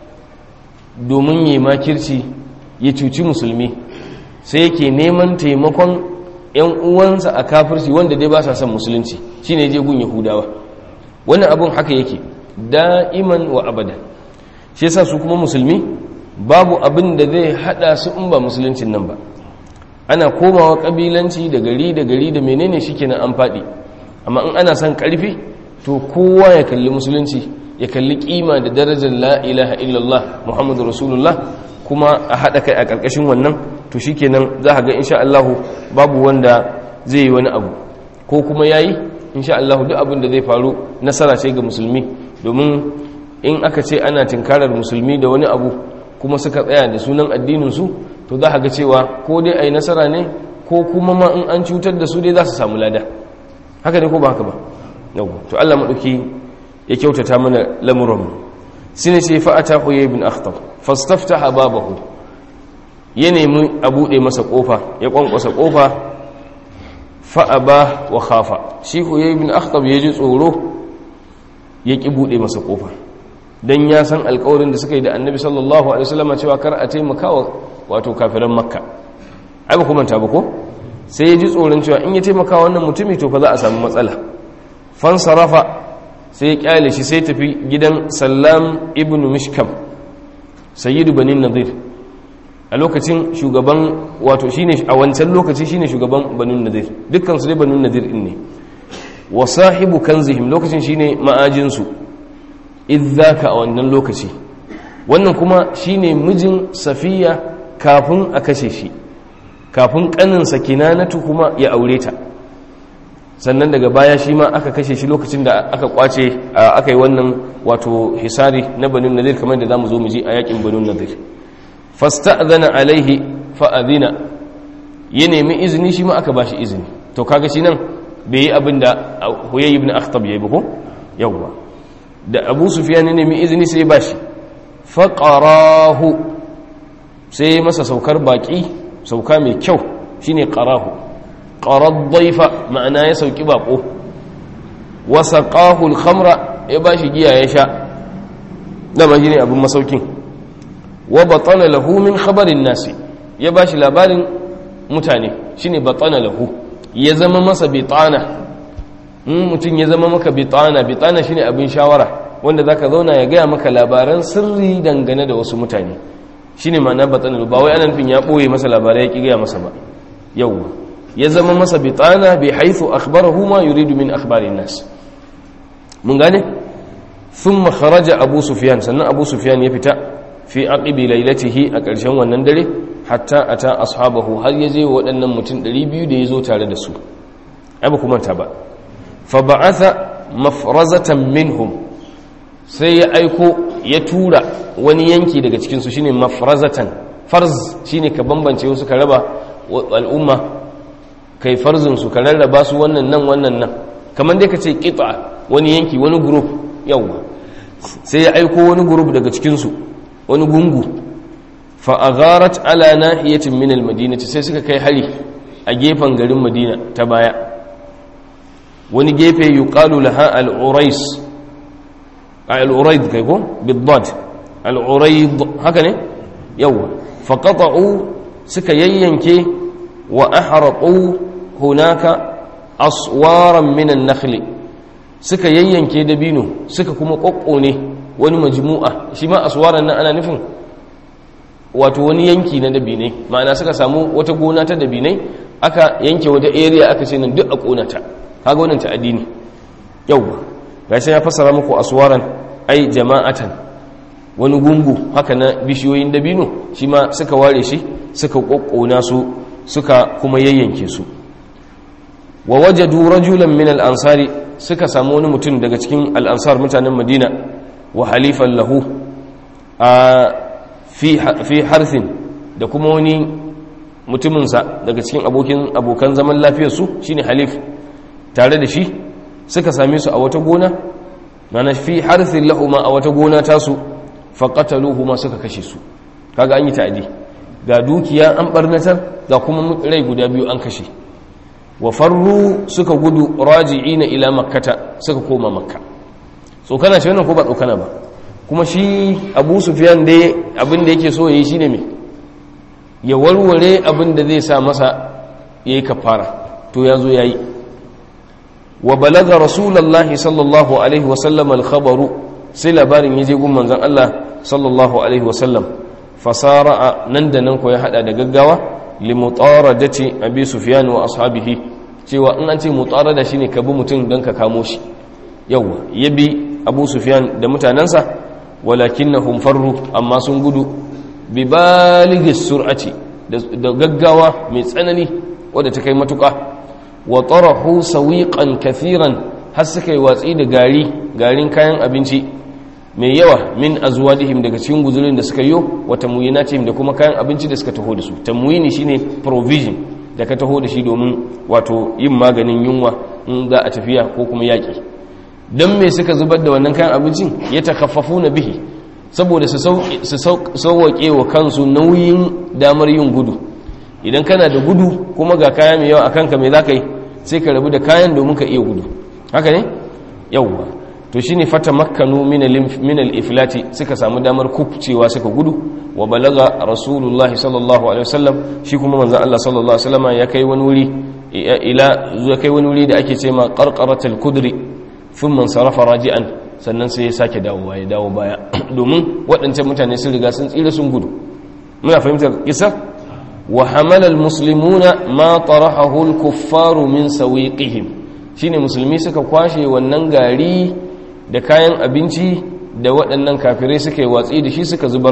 domin yi makirci ya cuci musulmi sai yake neman taimakon 'yan uwansa a kafirci wanda dai ba sa son musulunci shi ne je gun yahudawa wani abin haka yake da'iman wa abada shi yasa su kuma musulmi babu abin da zai hada su in ba musuluncin nan ba ana komawa kabilanci da gari da gari da menene shikenan an faɗi amma in ana son ƙarfi to kowa ya kalli musulunci ya kalli kima da darajar la ilaha illallah muhammadu rasulullah kuma a haɗa kai a ƙarƙashin wannan to shikenan za a ga insha Allahu babu wanda zai yi wani abu ko kuma yayi insha Allahu duk abin da zai faru nasara ce ga musulmi domin in aka ce ana tinkarar musulmi da wani abu kuma suka tsaya da sunan addinin su to za a ga cewa ko dai ai nasara ne ko kuma ma in an cutar da su dai za su samu lada haka ne ko ba haka ba yau to Allah madauki ya kyautata mana lamuran sine ce fa atahu ibn akhtab fastaftaha babahu ya nemi a bude masa kofa ya kwankwasa kofa fa aba wa khafa shi huyay ibn akhtab ya ji tsoro ya ki bude masa kofa dan ya san alƙawarin da suka yi da annabi sallallahu alaihi wasallam cewa kar a taimaka wa wato kafiran makka ai ba kuma ta ba ko sai ya ji tsoron cewa in ya taimaka wannan mutumi to fa za a samu matsala fansarafa sai ya kyale shi sai tafi gidan sallam ibn mishkam sayyidu banin nadir a lokacin shugaban wato shine a wancan lokaci shine shugaban banin nadir dukkan su dai banin nadir din ne wa sahibu kanzihim lokacin shine ma'ajin su idzaka a wannan lokaci wannan kuma shine mijin safiya kafin a kashe shi kafin kanin sakinanatu kuma ya aure ta sannan daga baya shi ma aka kashe shi lokacin da aka kwace aka yi wannan wato hisari na banin nadir kamar da za mu zo mu ji a yakin banin nadir fasta'zana alaihi fa'adina ya nemi izini shi ma aka bashi izini to kaga shi nan bai yi abin da huyay ibn akhtab yayi ba ko yawwa da abu sufyan ya nemi izini sai ya bashi faqarahu sai masa saukar baki sauka mai kyau shine qarahu qarad daifa ma'ana ya sauki bako wa saqahu al-khamra ya bashi giya ya sha dama shine abin masaukin wa batana lahu min khabarin nasi ya bashi labarin mutane shine batana lahu ya zama masa bitana in mutum ya zama maka bitana bitana shine abin shawara wanda zaka zauna ya gaya maka labaran sirri dangane da wasu mutane shine ma'ana batana ba wai ana nufin ya boye masa labarai ya ki gaya masa ba yawwa ya zama masa bitana bi haythu akhbarahu ma yuridu min akhbarin nas mun gane thumma kharaja abu sufyan sannan abu sufyan ya fita fi aqibi lailatihi a ƙarshen wannan dare hatta ata ashabahu har ya je waɗannan mutum 200 da ya zo tare da su ai ba kuma ta ba fa ba'atha mafrazatan minhum sai ya aiko ya tura wani yanki daga cikin su shine mafrazatan farz shine ka bambance wasu ka raba al'umma kai farzin su ka rarraba su wannan nan wannan nan kamar dai ka ce qita wani yanki wani group yawa sai ya aiko wani group daga cikin su wani gungu fa'agarat ala nahiyatin min almadinati sai suka kai hari a gefen garin madina ta baya wani gefe yuqalu laha al-urais al-uraid kai ko bidad al-uraid haka ne yawa faqata'u suka yayyanke wa ahraqu hunaka aswaran min an-nakhl suka yayyanke dabino suka kuma kokkone wani majmu'a shi ma aswaran nan ana nufin wato wani yanki na dabinai ma'ana suka samu wata gona ta dabinai aka yanke wata area aka ce nan duk a konata kaga wannan ta addini yauwa gashi ya fassara muku aswaran ai jama'atan wani gungu haka na bishiyoyin dabino shi ma suka ware shi suka kokkona su suka kuma yayyanke su wa wajadu rajulan min al-ansari suka samu wani mutum daga cikin al-ansar mutanen madina wa halifan lahu a fi harfin da kuma wani mutuminsa daga cikin abokin abokan zaman lafiyarsu shine halif tare da shi suka same su a wata gona mana fi harfin lahuma a wata gona tasu faƙataluhu ma suka kashe su kaga an yi ta'adi ga dukiya an barnatar ga kuma rai guda biyu an kashe wa farru suka gudu raji'ina ila makkata suka koma makka tsokana ce wannan ko ba tsokana ba kuma shi abu sufyan dai abin da yake so yayi shine me ya warware abin da zai sa masa yayi kafara to yazo yayi wa balaga rasulullahi sallallahu alaihi wa sallam al-khabaru sai labarin yaje gun manzon Allah sallallahu alaihi wa sallam fasara nan da nan ko ya hada da gaggawa limutaradati abi sufyan wa ashabihi cewa in an ce mutarada shine ka bi mutum don ka kamo shi yawa yabi abu sufyan da mutanansa walakinnahum farru amma sun gudu bi balighi sur'ati da gaggawa mai tsanani wadda ta kai matuka wa tarahu sawiqan kathiran har suka yi watsi da gari garin kayan abinci mai yawa min azwadihim daga cikin guzurin da suka yi wa tamuyinatihim da kuma kayan abinci da suka taho da su tamuyini shine provision da ka taho da shi domin wato yin maganin yunwa in za a tafiya ko kuma yaƙi don me suka zubar da wannan kayan abincin ya takaffafu na bihi saboda su sauwaƙe wa kansu nauyin damar yin gudu idan kana da gudu kuma ga kaya mai yawa a kanka mai za ka yi sai ka rabu da kayan domin ka iya gudu haka ne yauwa to shine fata makkanu min al-iflati suka samu damar kubcewa suka gudu wa balaga rasulullahi sallallahu alaihi wasallam shi kuma manzon Allah sallallahu alaihi wasallam ya kai wani wuri ila zuwa kai wani wuri da ake cewa qarqaratul kudri thumma sarafa raji'an sannan sai ya sake dawowa ya dawo baya domin waɗancan mutane sun riga sun tsira sun gudu muna fahimtar kisa wa hamala al-muslimuna ma tarahahu al-kuffaru min sawiqihim shine musulmi suka kwashe wannan gari da kayan abinci da waɗannan kafirai suka yi watsi da shi suka zubar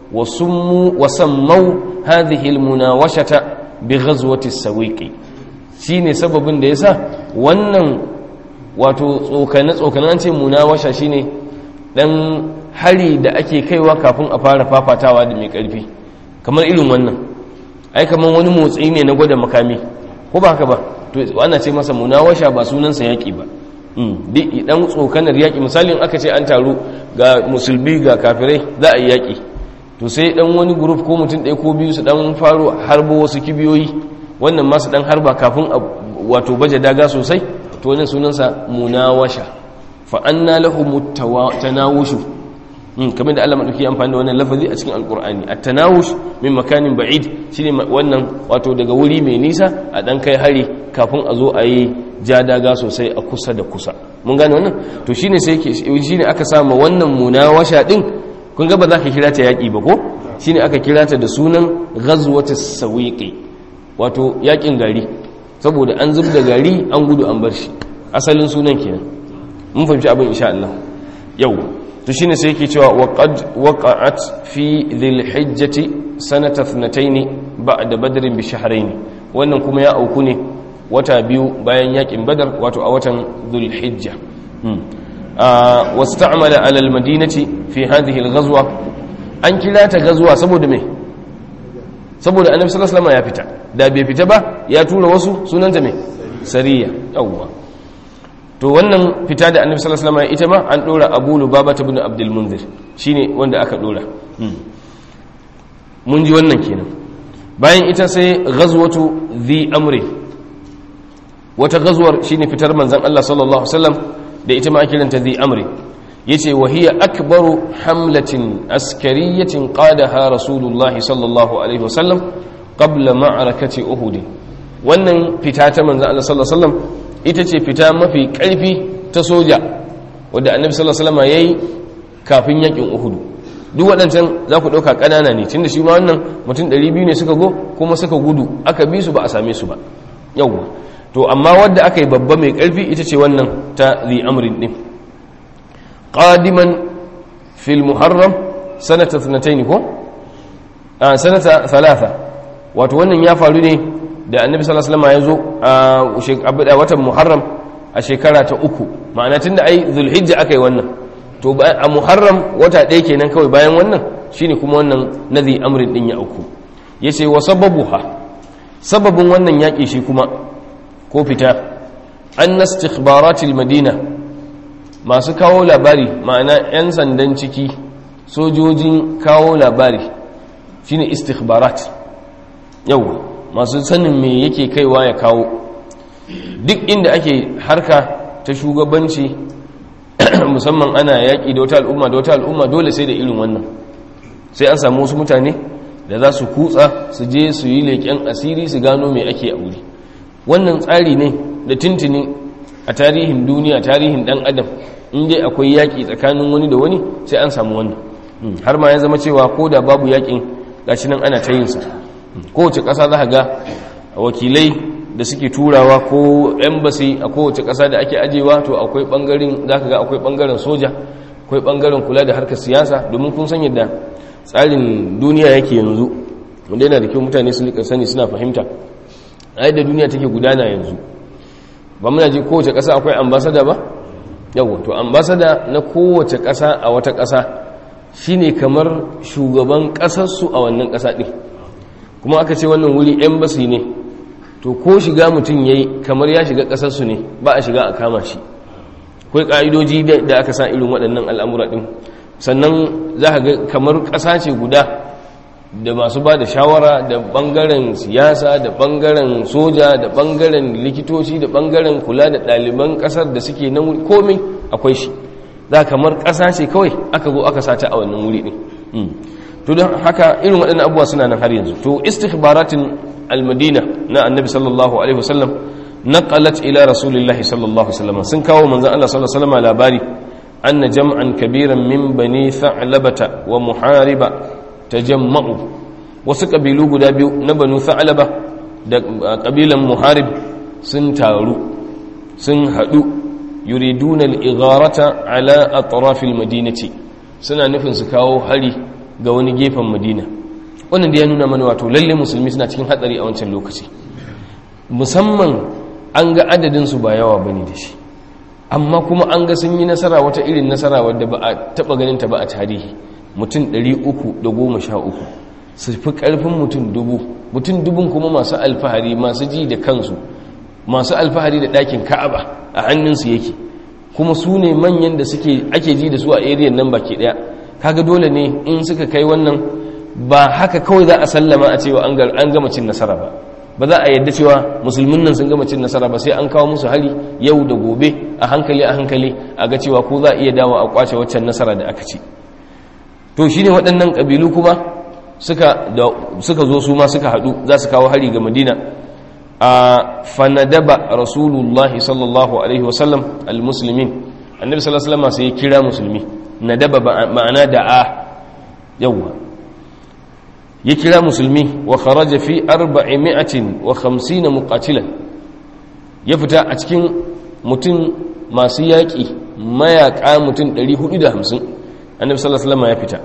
wasammau hadhihi almunawashata bi ghazwati sawiqi shine sababin da yasa wannan wato tsokane tsokane an ce munawasha shine dan hari da ake kaiwa kafin a fara fafatawa da mai karfi kamar irin wannan ai kamar wani motsi ne na gwada makami ko ba haka ba to ana ce masa munawasha ba sunansa yaki ba dan tsokanar yaƙi misalin aka ce an taru ga musulmi ga kafirai za a yi yaƙi to sai dan wani group ko mutum ɗaya ko biyu su dan faro harbo wasu kibiyoyi wannan masu dan harba kafin wato baje daga sosai to wannan sunansa munawasha fa anna lahum tanawushu kamar da Allah madauki amfani da wannan lafazi a cikin alqur'ani at-tanawush min makanin ba'id shine wannan wato daga wuri mai nisa a dan kai hari kafin a zo a yi ja daga sosai a kusa da kusa mun gane wannan to shine sai shine aka sama wannan munawasha din kun ga ba za ka kira ta yaki ba ko shine aka kira ta da sunan ghazwatus sawiqi wato yakin gari saboda an zub da gari an gudu an bar shi asalin sunan kenan mun fahimci abin insha Allah yau to shine sai yake cewa waqad waqa'at fi dhil hijjati sanata 2 ba'da badrin bi shahrayn wannan kuma ya auku ne wata biyu bayan yakin badar wato a watan dhul hijja wasta'mala ala al madinati fi hadhihi al ghazwa an kira ta ghazwa saboda me saboda annabi sallallahu alaihi wasallam ya fita da bai fita ba ya tura wasu sunanta me sariya yawwa to wannan fita da annabi sallallahu alaihi wasallam ita ma an dora Abu Lubaba ibn Abdul Munzir shine wanda aka dora mun ji wannan kenan bayan ita sai ghazwatu dhi amri wata ghazwar shine fitar manzon Allah sallallahu alaihi wasallam da ita ma ake kiranta dhi amri yace wa hiya akbaru hamlatin askariyatin qadaha rasulullahi sallallahu alaihi wasallam qabla ma'arakati uhud wannan fita ta manzon Allah sallallahu alaihi wasallam ita ce fita mafi ƙarfi ta soja wadda annabi sallallahu alaihi wasallam yayi kafin yakin uhudu duk waɗancan za ku ɗauka ƙanana ne tunda shi ma wannan mutum 200 ne suka go kuma suka gudu aka bi su ba a same su ba yawwa to amma wadda aka yi babba mai ƙarfi ita ce wannan ta zi amrin din qadiman fil muharram sanata 2 ko a sanata 3 wato wannan ya faru ne da annabi sallallahu alaihi wasallam ya zo a watan muharram a shekara ta uku ma'ana tunda ai zulhijja aka yi wannan to a muharram wata ɗaya kenan kawai bayan wannan shine kuma wannan nazi amrin din ya uku yace wa sababuha sababin wannan yaƙi shi kuma ko fita an istikhbaratil madina masu kawo labari ma'ana 'yan sandan ciki sojojin kawo labari shine istikhbarat yau masu sanin me yake kaiwa ya kawo duk inda ake harka ta shugabanci musamman ana yaƙi da wata al'umma da wata al'umma dole sai da irin wannan sai an samu wasu mutane da za su kutsa su je su yi leƙen asiri su gano mai ake a wuri wannan tsari ne da tintini a tarihin duniya tarihin ɗan adam inda akwai yaƙi tsakanin wani da wani sai an samu wannan har ma ya zama cewa ko da babu yaƙin gashi nan ana ta yinsa kowace ƙasa za ga wakilai da suke turawa ko embassy a kowace ƙasa da ake ajewa to akwai ɓangaren za ka ga akwai ɓangaren soja akwai ɓangaren kula da harkar siyasa domin kun san yadda tsarin duniya yake yanzu wanda yana da kyau mutane su rika sani suna fahimta a yadda duniya take gudana yanzu ba muna ji kowace ƙasa akwai ambasada ba yawon to ambasada na kowace ƙasa a wata ƙasa shine kamar shugaban ƙasarsu a wannan ƙasa ɗin kuma aka ce wannan wuri embassy ne to ko shiga mutum ya yi kamar ya shiga ƙasarsu ne ba a shiga a kama shi akwai ƙa'idoji da aka sa irin waɗannan al'amura ɗin sannan za ka ga kamar ƙasa ce guda da masu ba da shawara da ɓangaren siyasa da ɓangaren soja da ɓangaren likitoci da ɓangaren kula da ɗaliban ƙasar da suke nan wuri komai akwai shi za kamar ƙasa ce kawai aka zo aka sata a wannan wuri ɗin to don haka irin waɗannan abubuwa suna nan har yanzu to istikhbaratin almadina na annabi sallallahu alaihi wasallam naqalat ila rasulillahi sallallahu alaihi wasallam sun kawo manzon Allah sallallahu alaihi wasallam labari anna jam'an kabiran min bani tha'labata wa muhariba tajamma'u wasu kabilu guda biyu na banu tha'laba da kabilan muharib sun taru sun hadu yuriduna al-igharata ala atraf al-madinati suna nufin su kawo hari ga wani gefen madina wannan da ya nuna mana wato lalle musulmi suna cikin hatsari a wancan lokaci musamman an ga adadin su ba yawa bane da shi amma kuma an ga sun yi nasara wata irin nasara wadda ba a taba ganin ta ba a tarihi mutum 313 su fi karfin mutum dubu mutum dubun kuma masu alfahari masu ji da kansu masu alfahari da ɗakin ka'aba a hannunsu yake kuma su ne manyan da suke ake ji da su a ariyan nan baki ɗaya kaga dole ne in suka kai wannan ba haka kawai za a sallama a cewa an gama cin nasara ba ba za a yadda cewa musulmin nan sun gama cin nasara ba sai an kawo musu hari yau da gobe a hankali a hankali a ga cewa ko za a iya dawo a kwace waccan nasara da aka ci to shine waɗannan ƙabilu kuma suka zo su ma suka haɗu za su kawo hari ga madina a fanadaba rasulullahi sallallahu alaihi wasallam almuslimin annabi sallallahu alaihi wasallam sai ya kira musulmi nadaba ma'ana da'a yawwa ya kira musulmi wa kharaja fi arba'imi'atin wa khamsina muqatilan ya fita a cikin mutum masu yaƙi mayaƙa mutum 450 annabi sallallahu alaihi wasallam ya fita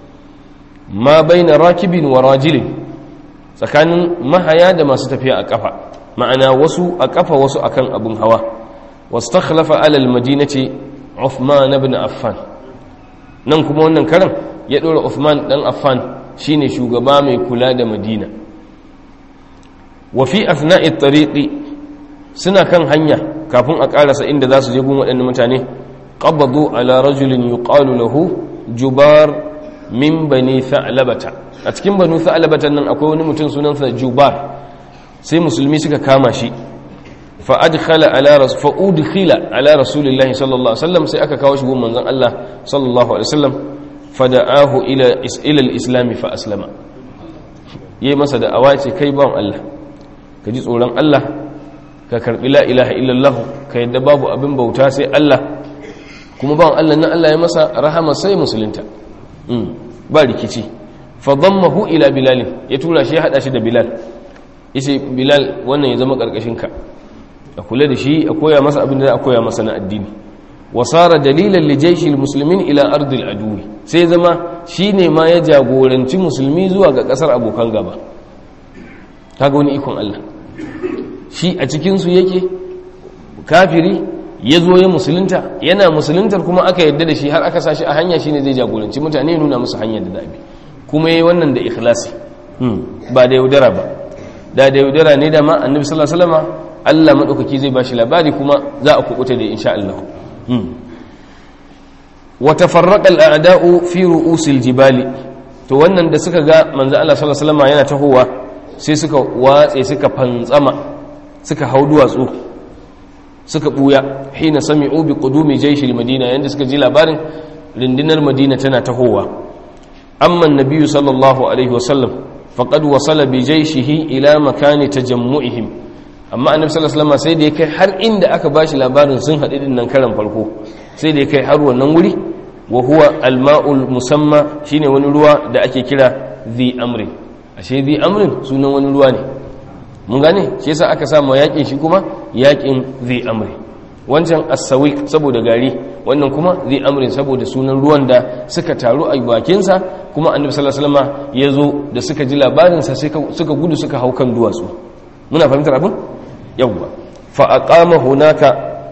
ma baina rakibin wa rajilin tsakanin mahaya da masu tafiya a kafa ma'ana wasu a kafa wasu akan abun hawa wastakhlafa ala almadinati Uthman ibn Affan nan kuma wannan karan ya dora Uthman dan Affan shine shugaba mai kula da Madina wa fi athna'i at-tariqi suna kan hanya kafin a karasa inda za su je gun waɗannan mutane qabadu ala rajulin yuqalu lahu jubar min bani tha'labata a cikin banu tha'labata nan akwai wani mutum sunansa jubar sai musulmi suka kama shi fa adkhala ala rasul fa udkhila ala rasulillahi sallallahu alaihi wasallam sai aka kawo shi gun manzon Allah sallallahu alaihi wasallam fada'ahu ila ila al-islam fa aslama yayi masa da'awa ce kai bawon Allah ka ji tsoron Allah ka karbi la ilaha illallah ka yadda babu abin bauta sai Allah kuma bawon Allah nan Allah ya masa rahama sai musulunta ba rikici fadammahu ila bilal ya tura shi ya hada shi da bilal yace bilal wannan ya zama karkashin ka a kula da shi a koya masa abin da a koya masa na addini wasara dalilan li jayshi almuslimin ila ardil aduwi sai zama shine ma ya jagoranci musulmi zuwa ga kasar abokan gaba kaga wani ikon Allah shi a cikin su yake kafiri ya zo ya musulunta yana musuluntar kuma aka yadda da shi har aka sashi a hanya shine zai jagoranci mutane nuna musu hanyar da zabi kuma yayi wannan da ikhlasi ba da yaudara ba da da yaudara ne da ma annabi sallallahu alaihi wasallam Allah madaukaki zai bashi labari kuma za a kubuta da insha Allah wa tafarraqa al-a'da'u fi ru'usil jibali to wannan da suka ga manzo Allah sallallahu alaihi wasallam yana tahowa sai suka watse suka fantsama suka hau duwatsu suka buya hina sami'u bi qudumi jayshil madina yanda suka ji labarin rindinar madina tana tahowa amma annabiyyu sallallahu alaihi wasallam faqad wasala bi jayshihi ila makani tajammu'ihim amma annabi sallallahu alaihi wasallam sai da ya kai har inda aka bashi labarin sun haɗu din nan karan farko sai da ya kai har wannan wuri wa huwa alma'ul musamma shine wani ruwa da ake kira dhi amrin ashe dhi amrin sunan wani ruwa ne mun gane shi yasa aka samu yakin shi kuma yakin dhi amri wancan as-sawiq saboda gari wannan kuma dhi amrin saboda sunan ruwan da suka taru a bakin sa kuma annabi sallallahu alaihi wasallam ya zo da suka ji labarin sa suka gudu suka hau kan duwatsu muna fahimtar abin yawwa fa aqama hunaka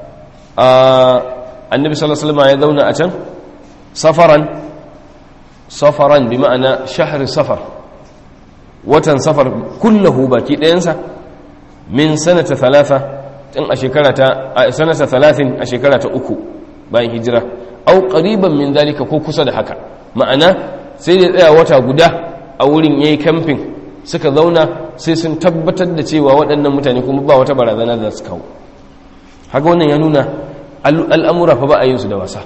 annabi sallallahu alaihi wasallam ya zauna a can safaran safaran bi ma'ana shahr safar watan safar kullahu baki ɗayansa min sanata thalatha tun a shekara ta a sanata thalathin a shekara ta uku bayan hijira au qariban min dalika ko kusa da haka ma'ana sai da tsaya wata guda a wurin yayi camping suka zauna sai sun tabbatar da cewa waɗannan mutane kuma ba wata barazana da su kawo haka wannan ya nuna al'amura fa ba a yin su da wasa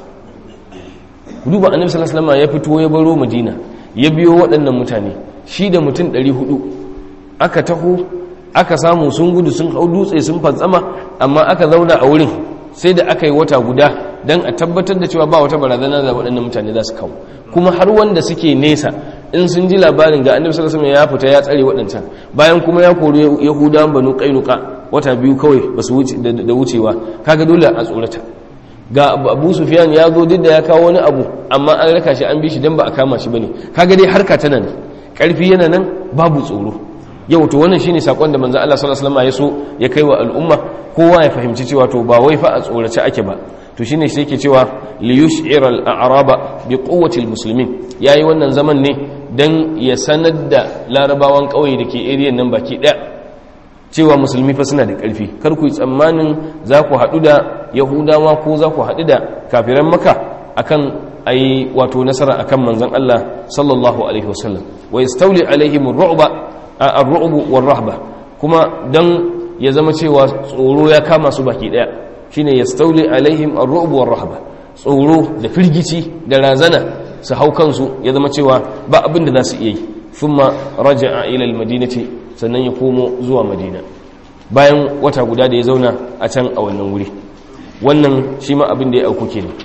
duba annabi sallallahu alaihi wasallam ya fito ya baro madina ya biyo waɗannan mutane shi da mutum 400 aka taho aka samu sun gudu sun hau dutse sun fantsama amma aka zauna a wurin sai da aka yi wata guda don a tabbatar da cewa ba wata barazana da waɗannan mutane za su kawo kuma har wanda suke nesa in sun ji labarin ga annabi sallallahu alaihi ya fita ya tsare waɗancan bayan kuma ya kori yahudawan banu qainuqa wata biyu kawai basu wuce da wucewa kaga dole a tsorata ga abu sufyan ya zo duk da ya kawo wani abu amma an raka shi an bi shi dan ba a kama shi bane kaga dai harka tana ne karfi yana nan babu tsoro yau to wannan shine sakon da manzo Allah sallallahu alaihi wasallam ya so ya kai wa al'umma kowa ya fahimci cewa to ba wai fa a tsorace ake ba to shine sai yake cewa li yush'ira al-a'raba bi quwwati al-muslimin yayi wannan zaman ne dan ya sanar da larabawan kauye dake area nan baki daya cewa musulmi fa suna da karfi kar ku yi tsammanin za ku haɗu da yahudawa ko za ku haɗu da kafiran maka akan ai wato nasara akan manzon Allah sallallahu alaihi wasallam wa yastawli alaihim ar-ru'ba ar-ru'b war-rahba kuma dan ya zama cewa tsoro ya kama su baki daya shine yastawli alaihim ar-ru'b war-rahba tsoro da firgici da razana su hau kansu ya zama cewa ba abin da za su iya yi thumma raja'a ila al-madinati sannan ya komo zuwa madina bayan wata guda da ya zauna a can a wannan wuri wannan shi ma abin da ya auku kenan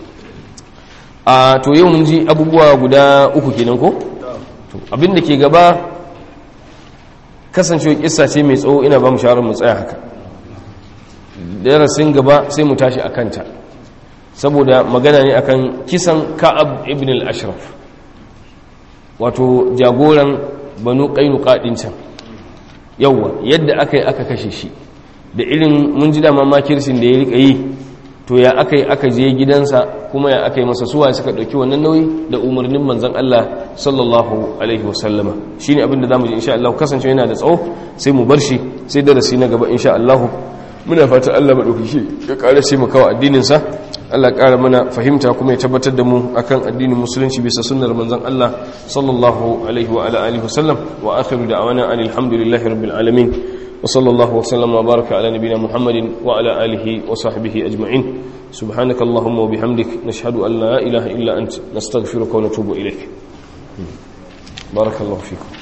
a to yau mun ji abubuwa guda uku kenan ko to abin da ke gaba kasancewa kissa ce mai tsawo ina ba mu shawarar mu tsaya haka darasin gaba sai mu tashi akan ta saboda magana ne akan kisan ka'ab ibn al-ashraf wato jagoran banu qainuqa din can yawa yadda aka yi aka kashe shi da irin mun ji dama makirsin da ya rika yi to ya aka yi aka je gidansa kuma ya aka yi masa suwa suka ɗauki wannan nauyi da umarnin manzan Allah sallallahu alaihi wasallama shi ne abinda za mu ji insha Allah kasance yana da tsawo sai mu bar shi sai darasi na gaba insha Allah muna fata Allah maɗaukaki ya ƙara sai mu kawo addininsa Allah ƙara mana fahimta kuma ya tabbatar da mu akan addinin musulunci bisa sunnar manzan Allah sallallahu alaihi wa ala alihi wasallam wa akhiru da'wana alhamdulillahi rabbil alamin وصلى الله وسلم وبارك على نبينا محمد وعلى آله وصحبه أجمعين سبحانك اللهم وبحمدك نشهد أن لا إله إلا أنت نستغفرك ونتوب إليك بارك الله فيكم